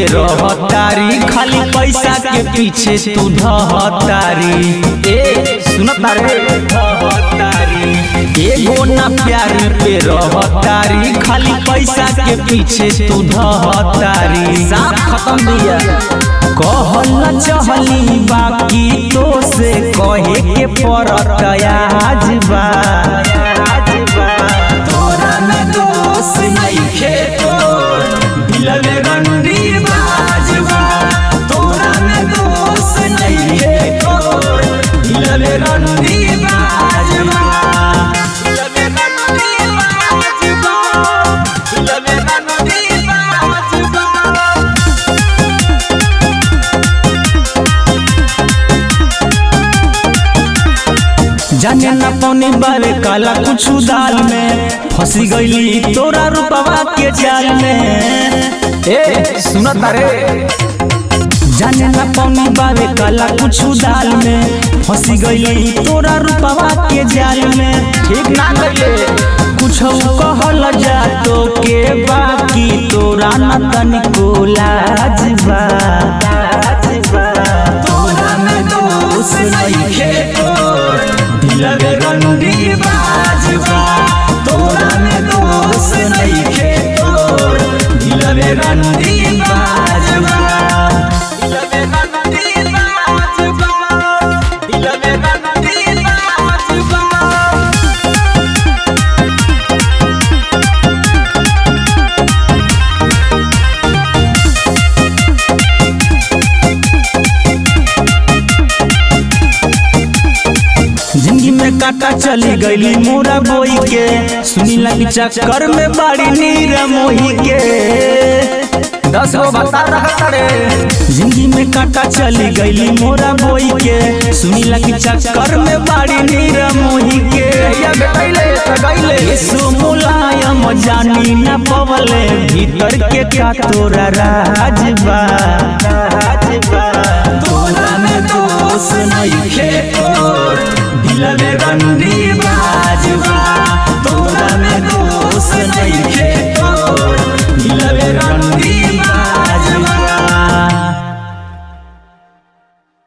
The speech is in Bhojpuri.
पे रहतारी खाली पैसा के पीछे तू धहतारी ए सुनता रे धहतारी एगो ना प्यार पे रहतारी खाली पैसा के पीछे तू धहतारी साफ खत्म दिया कहल चहली बाकी तो से कहे के पड़त आज बा तोरा में दोष नइखे तोर दिलवे रंडी बाजबा तोरा में दोष नइखे तोर दिलवे रंडी बाजबा दिलवे रंडी बाजबा दिलवे रंडी बाजबा जाने न पौने बारे काला कुछ दाल में फंसी गईली तोरा रूपवा के जाल में ए सुनत रे जाने न पौने बारे काला कुछ दाल में फंसी गईली तोरा रूपवा के जाल में ठीक ना कइले कुछ कहल जा तो के बाकी तोरा न तनिको लाज बा तोरा में दोष नइखे तोर दिलवे रंडी बाजबा तोरा में दोष नइखे तोर दिलवे रंडी बाजबा दिलवे रंडी बाजबा दिलवे रंडी बाजबा जिंदगी में काटा चली गईली मोरा बोई के सुनी लगी चक्कर में बाड़ी नीर मोही के दस गो बता रहा रे जिंदगी में काटा चली गईली मोरा बोई के सुनी लगी चक्कर में बाड़ी नीर मोही के यीशु मुलायम जानी न पवले भीतर के का तोरा राजबा तोरा में तो